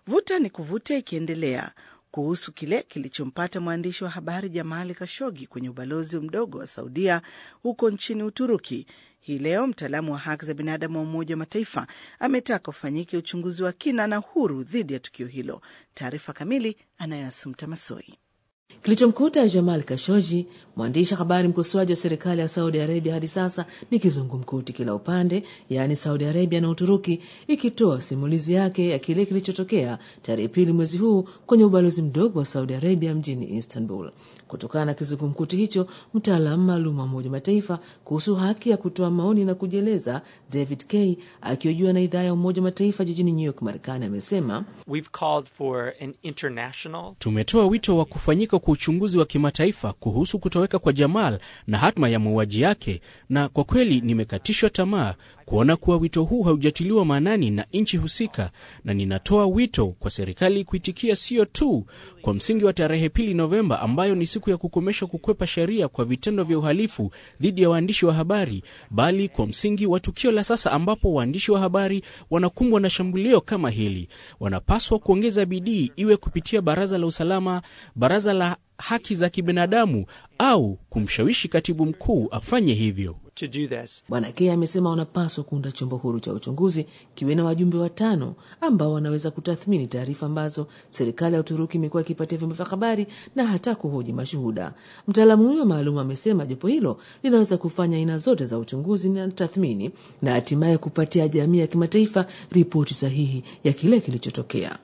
vuta ni kuvuta ikiendelea kuhusu kile kilichompata mwandishi wa habari Jamali Kashogi kwenye ubalozi mdogo wa Saudia huko nchini Uturuki. Hii leo mtaalamu wa haki za binadamu wa Umoja wa Mataifa ametaka ufanyike uchunguzi wa kina na huru dhidi ya tukio hilo. Taarifa kamili anayoasumta Masoi. Kilichomkuta Jamal Kashoji, mwandishi habari mkosoaji wa serikali ya Saudi Arabia, hadi sasa ni kizungumkuti, kila upande, yaani Saudi Arabia na Uturuki, ikitoa simulizi yake ya kile kilichotokea tarehe pili mwezi huu kwenye ubalozi mdogo wa Saudi Arabia mjini Istanbul. Kutokana na kizungumkuti hicho, mtaalamu maalum wa Umoja Mataifa kuhusu haki ya kutoa maoni na kujieleza David Kay akiojua na idhaa ya Umoja Mataifa jijini New York, Marekani, amesema international... tumetoa wito wa kufanyika kwa uchunguzi wa kimataifa kuhusu kutoweka kwa Jamal na hatma ya mauaji yake, na kwa kweli nimekatishwa tamaa kuona kuwa wito huu haujatiliwa maanani na nchi husika, na ninatoa wito kwa serikali kuitikia sio tu kwa msingi wa tarehe pili Novemba ambayo ni siku ya kukomesha kukwepa sheria kwa vitendo vya uhalifu dhidi ya waandishi wa habari, bali kwa msingi wa tukio la sasa ambapo waandishi wa habari wanakumbwa na shambulio kama hili. Wanapaswa kuongeza bidii, iwe kupitia Baraza la Usalama, Baraza la Haki za Kibinadamu au kumshawishi katibu mkuu afanye hivyo. Bwana Kea amesema wanapaswa kuunda chombo huru cha uchunguzi kiwe na wajumbe watano ambao wanaweza kutathmini taarifa ambazo serikali ya Uturuki imekuwa ikipatia vyombo vya habari na hata kuhoji mashuhuda. Mtaalamu huyo maalum amesema jopo hilo linaweza kufanya aina zote za uchunguzi na tathmini na hatimaye kupatia jamii ya kimataifa ripoti sahihi ya kile kilichotokea.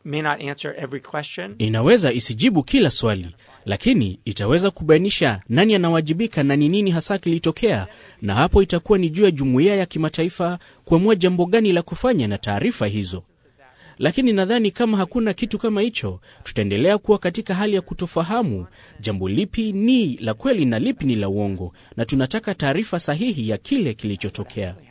Inaweza isijibu kila swali, lakini itaweza kubainisha nani anawajibika na ni nini hasa kilitokea, na hapo itakuwa ni juu ya jumuiya ya kimataifa kuamua jambo gani la kufanya na taarifa hizo. Lakini nadhani kama hakuna kitu kama hicho, tutaendelea kuwa katika hali ya kutofahamu jambo lipi ni la kweli na lipi ni la uongo, na tunataka taarifa sahihi ya kile kilichotokea.